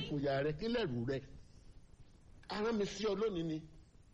ìfòyà rẹ kí lẹ̀rù rẹ arán mi sí ọ lónìí ni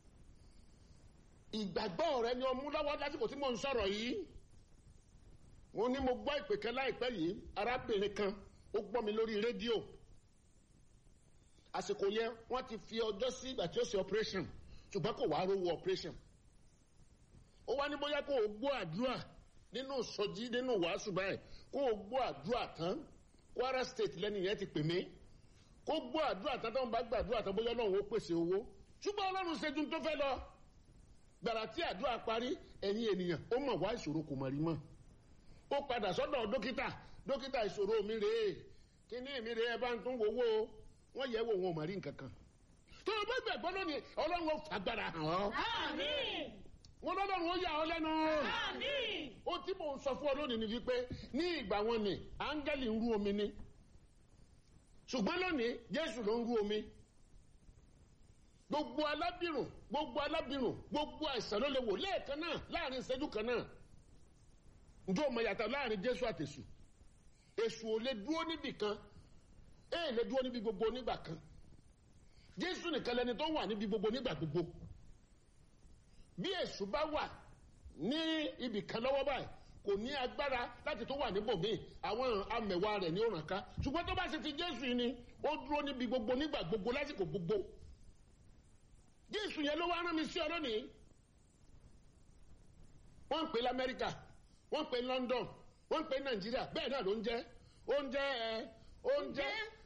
ìgbàgbọ́ rẹ ni ọmú lọ́wọ́ lásìkò tí mò ń sọ̀rọ̀ yìí wọ́n ní mo gbọ́ ìpè kan láìpẹ́ yìí arábìnrin kan ó gbọ́ mi lórí rédíò àsìkò yẹn wọ́n ti fi ọjọ́ sí ìgbà tí ó ṣe operation ṣùgbọ́n kò wá rówó operation ó wá ní bóyá kó o gbọ́ àdúrà nínú sọjí nínú wàásù báyìí kó o gbọ́ àdúrà tán Kwara State lẹ́nu yẹn ti pè mí kó gbọ́ àdúrà tán tó ń bá gbàdúrà tán bóyá Ọlọ́run ó pèsè owó ṣùgbọ́n Ọlọ́run ṣe ju tó fẹ́ lọ gbàrà tí àdúrà parí ẹ̀yin ènìyàn ó mọ̀ wá ìṣòro kò mọ̀ rí mọ́ ó padà sọ́dọ̀ dókítà dókítà ìṣòro mi rèé kíní mi rèé ẹ bá ń tún wowó wọ́n yẹ̀ wò wọn ò mọ̀ rí nǹkan kan tó o bá gbàgbọ́ lónìí Ọlọ́run ó fagbára hàn ọ́ Àmín. wọn lọ́lọ́run ó yà ọ́ lẹ́nu Àmín. ó tí mò ń sọ fún ọ lónìí ni wípé ní ìgbà wọn ni áńgẹ́lì ń rú omi ni ṣùgbọ́n lónìí Jésù ló ń rú omi gbogbo alábìrùn gbogbo alábìrùn gbogbo àìsàn ló lè wò lẹ́ẹ̀kan náà láàrin ìṣẹ́jú kan náà njẹ́ o mọ̀ yàtọ̀ láàrin Jésù àtẹ̀sù èṣù ò lè dúró níbì kan èè lè dúró níbi gbogbo nígbà kan Jésù nìkan lẹni tó wà níbi gbogbo nígbà gbogbo bí èṣù bá wà ní ibì kan lọ́wọ́ báyìí kò ní agbára láti tó wà níbòmíì àwọn amẹ̀wà rẹ̀ ní òràn ká ṣùgbọ́n tó bá ṣe ti Jésù yìí ni ó dúró níbi gbogbo nígbà gbogbo lásìkò gbogbo Jésù yẹn ló wá rán mi sí ọ lónìí wọ́n ń pè lamẹ́ríkà wọ́n ń pè London wọ́n ń pè Nàìjíríà bẹ́ẹ̀ náà ló ń jẹ́ oúnjẹ ẹ oúnjẹ